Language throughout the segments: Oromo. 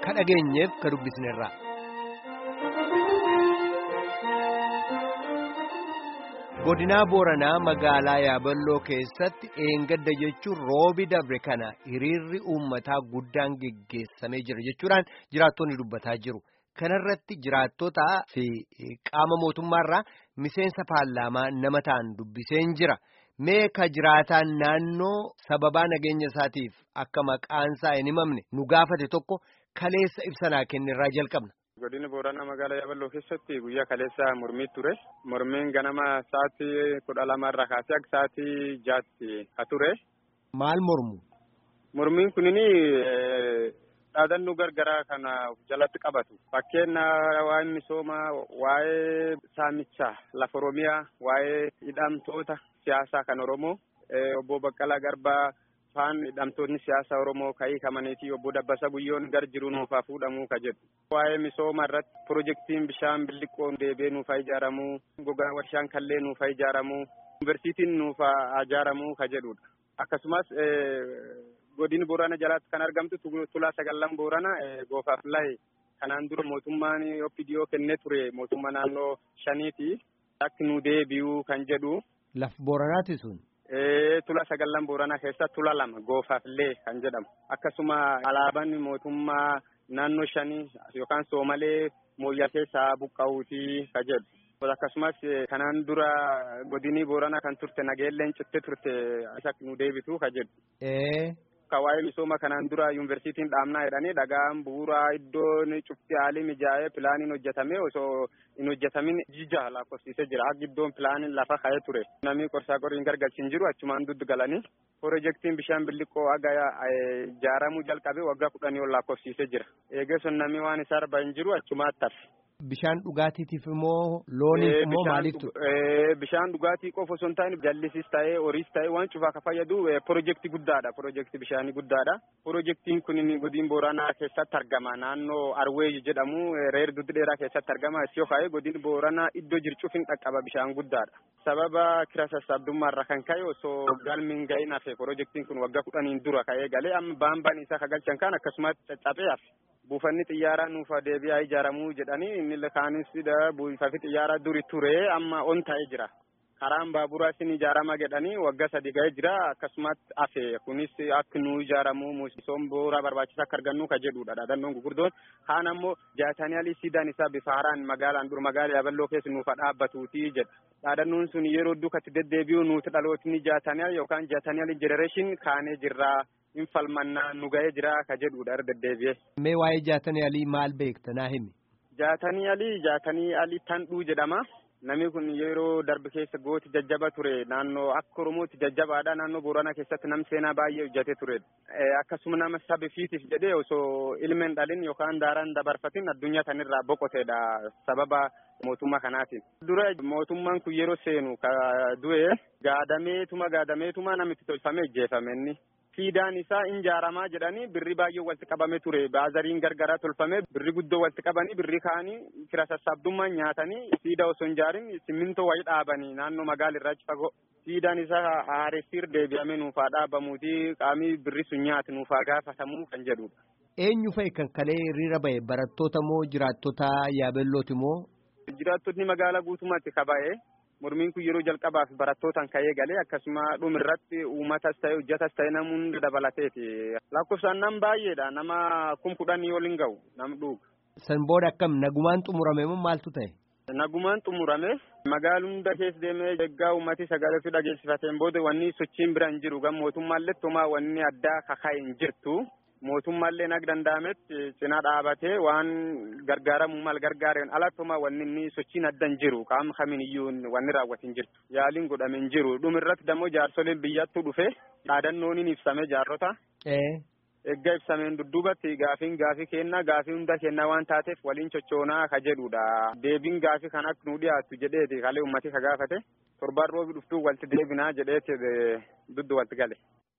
ka dhageenyeef ka dubbisnerra. godinaa booranaa magaalaa yaaballoo keessatti eengadda jechuun roobi dabre kana hiriirri uummataa guddaan geggeessamee jira jechuudhaan jiraattonni dubbataa jiru kanarratti jiraattotaa fi qaama mootummaarraa miseensa paarlaamaa nama ta'an dubbiseen jira mee ka jiraataan naannoo sababaa nageenya isaatiif akka maqaansaa hin himamne nu gaafate tokko kaleessa ibsanaa kennirraa jalqabna. godina booranaa magaalaa yaaballoo keessatti guyyaa kaleessa mormii ture mormiin ganama sa'aatii kudha lamarraa kaasee akka sa'aatii jaatti ka ture. maal mormu. mormiin kunini dhaadannoo gargaraa kana jalatti qabatu fakkeenya waa'ee misoomaa waa'ee saamichaa lafa oromiyaa waa'ee hidhamtoota siyaasaa kan oromoo obbo Baqqalaa Garbaa. faan hidhamtoonni siyaasa oromoo ka'ii kamaniitii obbo Dabbasa Guyyoon gar jiru nuufaa fuudhamuu ka jedhu. Waa'ee misooma irratti pirojektiin bishaan billiqqoon deebee nuufaa ijaaramuu, gogaa warshaan kallee nuufaa ijaaramuu, yuunivarsiitiin nuufaa ijaaramuu ka jedhudha. Akkasumas godina Boorana jalaatti kan argamtu tulaa sagallan Boorana goofaaf lahe kanaan dura mootummaan OPDO kennee ture mootummaa naannoo shaniiti. Akka nu deebi'uu kan jedhu. Laf Booranaati sun. Tula sagallan Booranaa keessa tula lama goofaafillee kan jedhamu akkasuma alaabaan mootummaa naannoo shanii yookaan soomalee mooyyaa keessaa buqqa'uutii ka jedhu akkasumas kanaan dura godinii Booranaa kan turte nageelleen citte turte isa nu deebitu ka jedhu. Ka waa'ee misooma kanaan dura yuunivarsiitiin dhaabnaa jedhanii dhagaan bu'uuraa iddoon cufti haalli mijaa'ee pilaaniin hojjetame osoo hin hojjetamin jija lakkoofsisee jira. Akka iddoon pilaaniin lafa ka'ee ture. Namni qorsaa qoriin gargalchin jiru achumaan duddu galanii. Pirojektiin bishaan billiqqoo aga ijaaramuu jalqabe waggaa kudhanii ol lakkoofsisee jira. Eegeessoon namni waan isaa arba hin jiru achumaatti hafe. Bishaan dhugaatiitiif immoo looniif immoo maaliiftu? Bishaan dhugaatii qofa osoo hin taane jallisiis ta'ee horiis ta'ee waan cufaa ka fayyadu pirojektii guddaadha. Pirojektii bishaanii guddaadha. Pirojektiin kun godina Booranaa keessatti argama. Naannoo Arweey jedhamu reer duddi dheeraa keessatti argama. Isiyoo ka'ee godina Booranaa iddoo jircuuf hin qaqqaba bishaan guddaadha. Sababa kira sassaabdummaarra kan ka'e osoo galmiin ga'in hafe pirojektiin kun waggaa kudhaniin dura ka'ee galee amma baambaan isaa kagalchan kan akkasumas caccabee hafe. buufanni xiyyaaraa nuufa deebi'aa ijaaramuu jedhanii inni kaanis buufanni xiyyaaraa duri ture amma on ta'ee jira. Karaan baaburaa isin ijaarama jedhanii waggaa sadi ga'ee jira akkasumatti hafe kunis akka nu ijaaramuu misooma bu'uuraa barbaachisaa akka argannu ka jedhudha dhaadannoon gurguddoon kaan ammoo jaatanii alii siidaan isaa bifa haaraan magaalaan dur magaalaa yaaballoo keessa nuufa dhaabbatuuti jedha. Dhaadannoon sun yeroo dukkatti deddeebi'uu nuti dhalootni jaatanii yookaan jaatanii alii jenereeshin kaanee jirraa. in falmannaa nu ga'ee jira ka jedhudha irra deddeebi'ee. Mee waa'ee jaatanii alii maal beekta naa himi? Jaatanii alii jaatanii alii tandhuu jedhama. Namni kun yeroo darbe keessa gooti jajjaba ture naannoo akka Oromootti jajjabaadha naannoo Booranaa keessatti nam seenaa baay'ee hojjetee ture. Akkasuma nama sabi fiitiif jedhee osoo ilmeen dhalin yookaan daaraan dabarfatin addunyaa kanirraa boqoteedha sababa mootummaa kanaatiin. Dura mootummaan kun yeroo seenu ka du'e gaadameetuma gaadameetuma namitti tolfamee ijjeefame inni. Siidaan isaa injaaramaa jedhanii birri baay'ee walitti qabame ture. Baazariin gargaraa tolfame birri guddoo walitti qabanii birri kaanii kira sassaabdummaan nyaatanii siida osoo hin ijaarin simmintoo wayii dhaabanii naannoo magaala irraa fagoo. Siidaan isaa haaressiir deebi'amee nuufaa dhaabamuuti qaamii birri sun nyaati nuufaa gaafatamuu kan jedhudha. Eenyu fa'i kan kalee hiriira ba'e barattoota moo jiraattota yaabellooti moo? Jiraattonni magaalaa guutummaatti kaba'ee. mormiin kun yeroo jalqabaaf barattootaan ka'ee galee akkasuma dhumirratti uummatas ta'e hojjatas ta'e nama hunda dabalateeti. Lakkoofsaan nam baay'eedha nama kum kudhanii ol hin ga'u nam dhuga. San booda akkam nagumaan xumurame moo maaltu ta'e? Nagumaan xumurame magaalaa hunda keessa deemee eeggaa uummati sagalee fi dhageessifateen booda wanni sochiin bira hin jiru gan mootummaallee tumaa wanni addaa kaka'e hin jirtu. mootummaallee nag danda'ametti cinaa dhaabatee waan gargaaramuu mal gargaareen alattuma wanni inni sochiin adda hin jiru qaama kamiin iyyuu wanni raawwate hin jirtu yaaliin godhame hin jiru dhumirratti dammoo jaarsoliin biyyattuu dhufe dhaadannoon hin ibsame jaarrota. Eeggaa ibsameen dudduubatti gaafiin gaafii kennaa gaafii hunda kennaa waan taateef waliin chochoonaa ka jedhudha. Deebiin gaafii kan akka nu dhiyaatu jedheeti kalee uummati ka gaafate torbaan roobi dhuftuu walitti deebinaa jedheeti duddu walitti gale.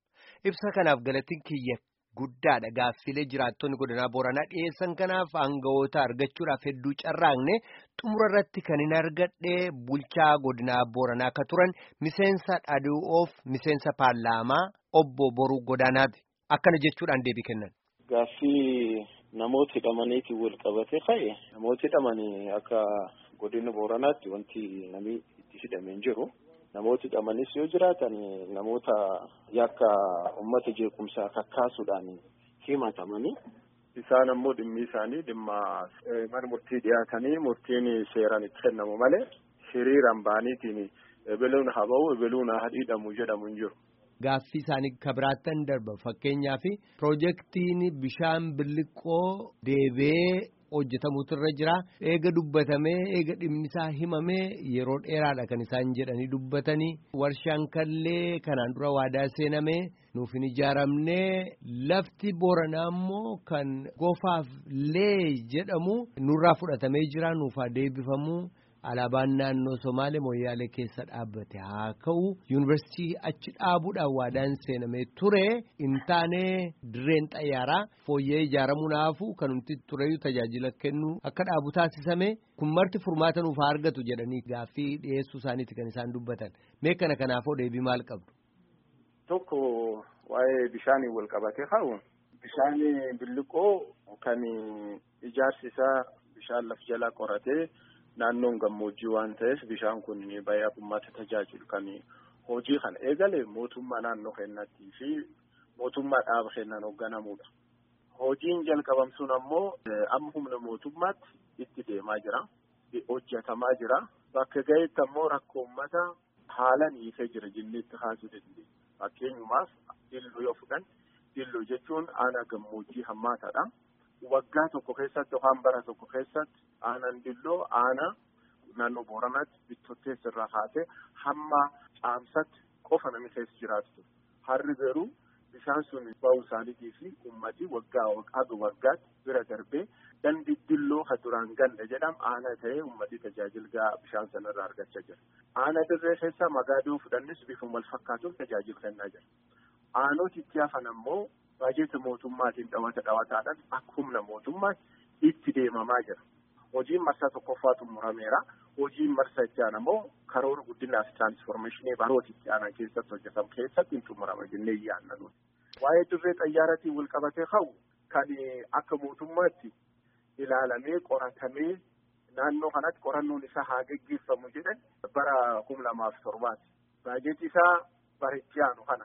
Ibsa kanaaf galatiin kiyya guddaadha gaaffilee jiraattonni godinaa Booranaa dhiyeessan kanaaf aangawoota argachuudhaaf hedduu carraaqne xumura irratti kan hin argadhe bulchaa godinaa Booranaa akka turan miseensa dhadhu'oof miseensa paarlaamaa obbo Boruu Godaanaati akkana jechuudhaan deebii kennan. Gaaffii namoota hidhamaniitiin wal qabate ka'e namoota hidhamanii akka godina booranaatti wanti namni itti hidhamee hin jiru. Namooti hidhamanis yoo jiraatan namoota yakka uummata jeequmsaa kakkaasuudhaan himatamanii. Isaan ammoo dhimmi isaanii dhimma mana murtii dhiyaatanii murtiin seeraan itti kennamu malee hiriiraan ba'aniitiin ebeluun haa ba'u ebeluun haa hidhamu jedhamu hin jiru. Gaaffii isaanii kabiraattan darba fakkeenyaaf piroojeektiin bishaan billiqoo deebee hojjetamutu irra jira eega dubbatamee eega dhimmisaa himamee yeroo dheeraadha kan isaan jedhanii dubbatanii warshaan kallee kanaan dura waadaa seenamee nuuf hin ijaaramnee lafti booranaa immoo kan gofaaf lee jedhamu nurraa fudhatamee jira nuuf haa deebifamu. Alaabaan naannoo Somaalee Moyyaalee keessa dhaabbate haa ka'u yuunivarsiitii achi dhaabuudhaan waadaan seenamee ture hin taane dirreen xayyaaraa fooyyee ijaaramuu naafu kan nuti tureyyuu tajaajila kennu akka dhaabu taasisame kun marti furmaata nuuf haa argatu jedhanii gaaffii dhiyeessuu isaaniiti kan isaan dubbatan mee kana kanaafoo deebii maal qabdu. Tokko waa'ee bishaanii wal qabatee ka'u bishaan billiqoo kan ijaarsi isaa bishaan laf jalaa qoratee. Naannoon gammoojjii waan ta'eef bishaan kun baay'ee uummata tajaajilu kan hojii kana eegale mootummaa naannoo keenyattii fi mootummaa dhaaba keenyaan hoogganamudha. Hojiin jalqabamsuun ammoo amma humna mootummaatti itti deemaa jira. Hojjetamaa jira. Bakka ga'eetti ammoo rakkoo uummata haalaan hiikee jira jennee itti kaasuu dandeenya. Fakkeenyumaaf dilloo yoo fudhan dilloo jechuun aanaa gammoojjii hammaataadha. Waggaa tokko keessatti yookaan bara tokko keessatti aanaan dilloo aanaa naannoo booranaatti bittotteessa irraa kaasee hamma caamsatti qofa namni keessa jiraatu harri garuu bishaan sun ba'uu isaaniitii fi ummati waggaa haga waggaatti bira darbee dandi dilloo ka duraan ganda jedhamu aanaa ta'ee ummati tajaajila bishaan sanarraa argachaa jira. Aanaa dirree keessaa magaadoo fudhannis bifuma wal fakkaatuun tajaajila kennaa jira. Aanoti itti hafan ammoo baajeta mootummaatiin dhawata dhawataadhaan akka humna mootummaatti itti deemamaa jira. Hojiin marsaa tokkoffaa xumurameera. Hojiin marsaa itti aanu ammoo karoora guddinaa fi tiraansformeeshinii baroota itti aanan keessatti hojjetamu keessatti hin xumurama jennee yaadna nuti. Waa'ee dirree xayyaaratiin wal qabatee ka'u kan akka mootummaatti ilaalamee qoratamee naannoo kanatti qorannoon isaa haa geggeeffamu jedhan bara kuma lamaaf torbaati. Baajetii isaa bara itti aanu kana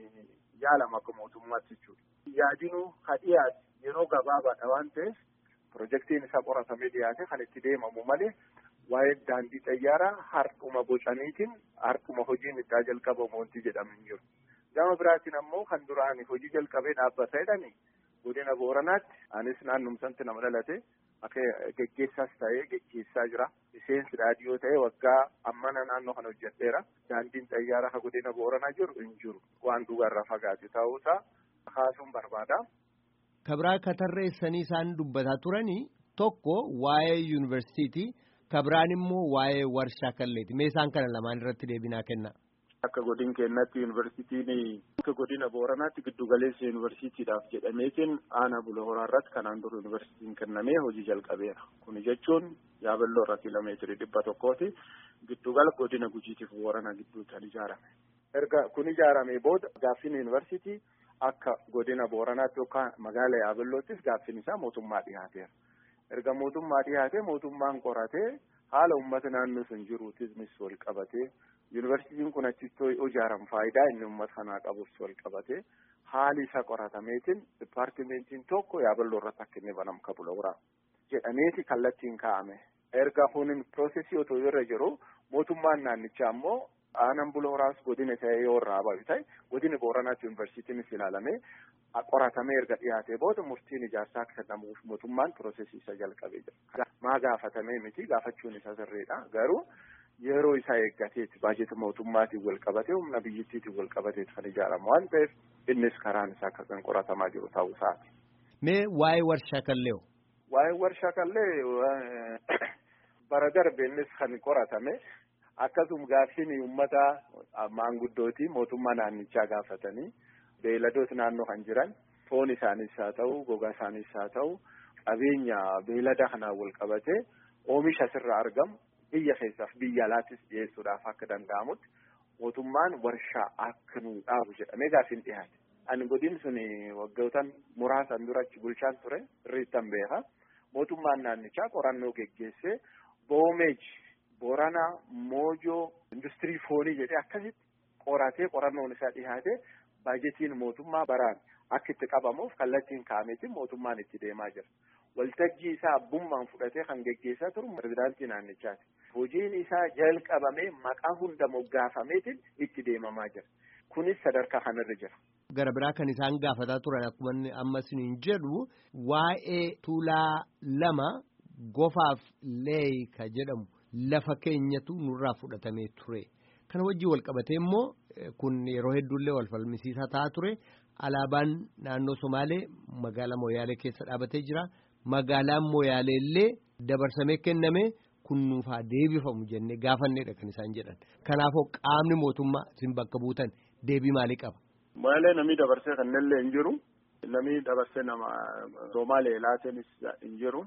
yaalama akka mootummaatti jechuudha. Yaadinuu haa dhiyaate yeroo gabaabaadha waan ta'eef pirojektiin isaa qoratamee dhiyaate kan itti deemamu malee waa'ee daandii xayyaaraa harkuma bocaniitiin harkuma hojiin itti jalqabamu wanti jedhamu hin jiru. Gama biraatiin ammoo kan duraan hojii jalqabee dhaabbata jedhani godina booranaatti anis naannumsatti nama dhalate akka geggeessaas ta'ee geggeessaa jira. Miseensi raadiyoo ta'ee waggaa ammana naannoo kana hojjedheera. Daandiin xayyaaraa kan godina booranaa jiru hin jiru. Waan duubarraa fagaate ta'uusaa kaasuun barbaada. Kabraa katarreessanii isaan dubbataa turanii tokko waa'ee yuunivarsiitii kabiraan immoo waa'ee warshaa kalleeti. Mee isaan kana lamaan irratti deebinaa kenna. Akka godina keenyatti yuunivarsiitiin akka godina booranaatti giddugaleessa yuunivarsiitiidhaaf jedhameetiin aanaa bula horaarratti kanaan dura yuunivarsiitiin kennamee hojii jalqabeera. Kun jechuun yaaballoo irra kiiloomeetirii dhibba tokkooti giddugala godina gujiitiif booranaa gidduutti kan ijaarame. Erga kun ijaaramee booda gaaffiin yuunivarsiitii akka godina booranaatti yookaan magaala yaaballoottis gaaffiin isaa mootummaa dhiyaateera. Erga mootummaa dhiyaatee mootummaan qoratee haala uummata naannoo sun jiruutis wal qabatee yuunivarsiitiin kun achitti ijaaramu faayidaa inni uummata kanaa qabus wal qabatee haali isaa qoratameetiin dipaartimentiin tokko yaaballoo irratti akka inni banamu kabula wuraa jedhameeti kallattiin kaa'ame. Erga kunin piroosesii otoo irra jiru mootummaan naannichaa ammoo aanaan bula horaas godina ta'ee yoo irraa bahu ta'e godina booranaatti yuunivarsiitiinis ilaalamee qoratamee erga dhiyaatee booda murtiin ijaarsaa akka kennamuuf mootummaan piroosesii isa jalqabee jira. Maa gaafatamee miti gaafachuun isa sirriidha garuu yeroo isaa eeggateeti baajeta mootummaatiin wal qabatee humna biyyittiitiin wal qabateeti kan ijaaramu waan ta'eef innis karaan isaa akka kan qoratamaa jiru ta'uu isaati. Mee waa'ee warshaa kallee Waa'ee warshaa kallee bara darbe innis kan qoratame akkasuma gaaffiin uummata maanguddooti mootummaa naannichaa gaafatanii beeyladoota naannoo kan jiran foon isaaniis haa ta'u gogaa isaaniis haa ta'u qabeenya beeylada kanaan wal qabatee oomisha asirraa argamu biyya keessaaf biyya alaattis dhiyeessuudhaaf akka danda'amutti mootummaan warshaa akka nuu dhaabu jedhamee gaaffiin dhiyaate. Ani godin sun waggootan muraasan dura achi bulchaan ture irriittan beeka. Mootummaan naannichaa qorannoo geggeessee boomeej Booranaa Moojoo industirii foonii jedhee akkasitti qoratee qorannoon isaa dhiyaate baajetiin mootummaa baraan akka itti qabamuuf kallattiin kaameetiin mootummaan itti deemaa jira. Waltajjii isaa abbummaan fudhatee kan geggeessaa turu pirezidaantii naannichaati. Hojiin isaa jalqabamee maqaa hunda moggaafameetiin itti deemamaa jira. Kunis sadarkaa kanarra jira. Gara biraa kan isaan gaafataa turan akkuma amma isiniin jedhu waa'ee tuulaa lama gofaaf leeyi ka jedhamu lafa keenyatu nurraa fudhatamee ture. Kana wajjin wal qabatee immoo kun yeroo hedduullee wal falmisiisaa ta'aa ture. Alaabaan naannoo Somaalee magaalaa Mooyaalee keessa dhaabatee jira. Magaalaan Mooyaalee illee dabarsamee kenname kun nuufaa deebifamu jennee gaafanneedha kan isaan jedhan. Kanaafuu qaamni mootummaa isin bakka buutan deebii maalii qaba? Mooyaalee namni dabarsee kannellee hin jiru. Namni dabarsee nama Somaalee laatenis hin jiru.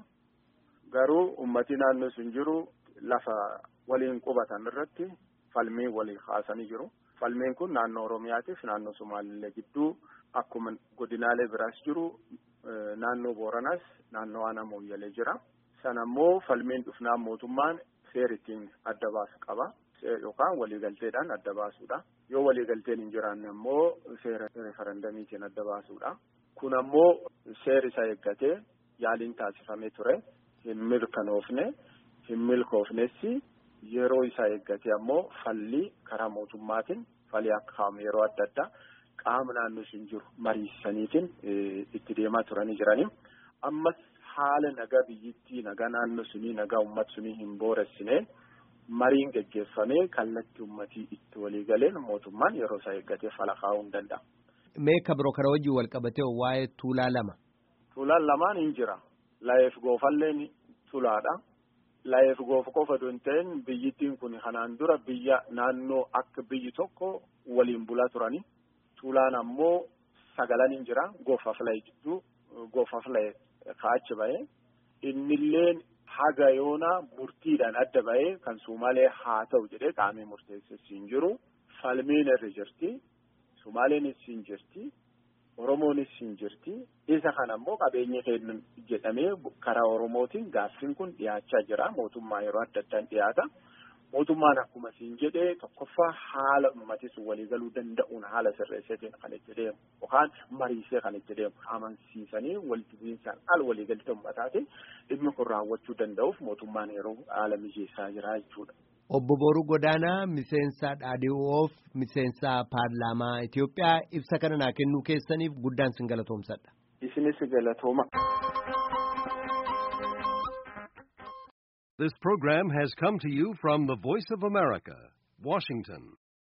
Garuu uummatni naannoo sun jiru lafa waliin qubatan irratti falmii walii kaasanii jiru. Falmiin kun naannoo Oromiyaatiif naannoo Somaalillee gidduu akkuma godinaalee biraas jiru naannoo Booranaas naannoo Aanaa Mooyyalee jira. Sana immoo falmiin dhufnaan mootummaan seera ittiin adda baasu qaba. Yookaan waliigalteedhaan adda baasuudha. Yoo waliigalteen hin jiraanne immoo seera referendamiitiin adda baasuudha. Kun ammoo seera isa eeggatee yaaliin taasifamee ture. Hin mirkanoofne hin milkoofnessi yeroo isaa eeggatee ammoo falli karaa mootummaatiin falii akka kaamu yeroo adda addaa qaama naannoo sun jiru mariisaniitiin itti deemaa turanii jiranii. Ammas haala nagaa biyyittii nagaa naannoo sunii nagaa uummata sunii hin booressine mariin geggeeffamee kallattii uummatii itti walii galeen mootummaan yeroo isaa eeggatee fala kaa'uu hin danda'a. Meeqa biroo karaa wajjin wal qabatee waa'ee tuulaa lama. Tuulaan lamaan hin jira. Layeef goofalleen tulaadha. Layeef goof qofa osoo hin ta'in biyyittiin kun kanaan dura biyya naannoo akka biyyi tokko waliin bulaa turani. Tuulaan ammoo sagalan hin jira. Goofaaf layee jidduu goofaaf layee ka'achi bahee. Innilleen haga yoonaa murtiidhaan adda bahee kan Sumaalee haa ta'u jedhee qaamee murteesses hin jiru. Falmiin irra jirti. Sumaaleenis hin jirti. Oromoonis hin jirti. Isa kana immoo qabeenya kennu jedhamee karaa Oromootiin gaaffiin kun dhiyaachaa jira. Mootummaa yeroo adda addaan dhiyaata. Mootummaan akkuma siin jedhee tokkoffaa haala uummatni sun waliigaluu danda'uun haala sirreesseetiin kan itti deemu yookaan mariisee kan itti deemu amansiisanii walitti bu'iinsaan al waliigaltee uummataatiin dhimmi kun raawwachuu danda'uuf mootummaan yeroo haala mijeessaa jira jechuudha. Obbo Booruu Godaanaa miseensa dhaadhiiwoof miseensa paarlaamaa Itoophiyaa ibsa kana naa kennuu keessaniif guddaan sin galatoomsadha. Isinis galatooma. This program has come to you from the Voice of America, Washington.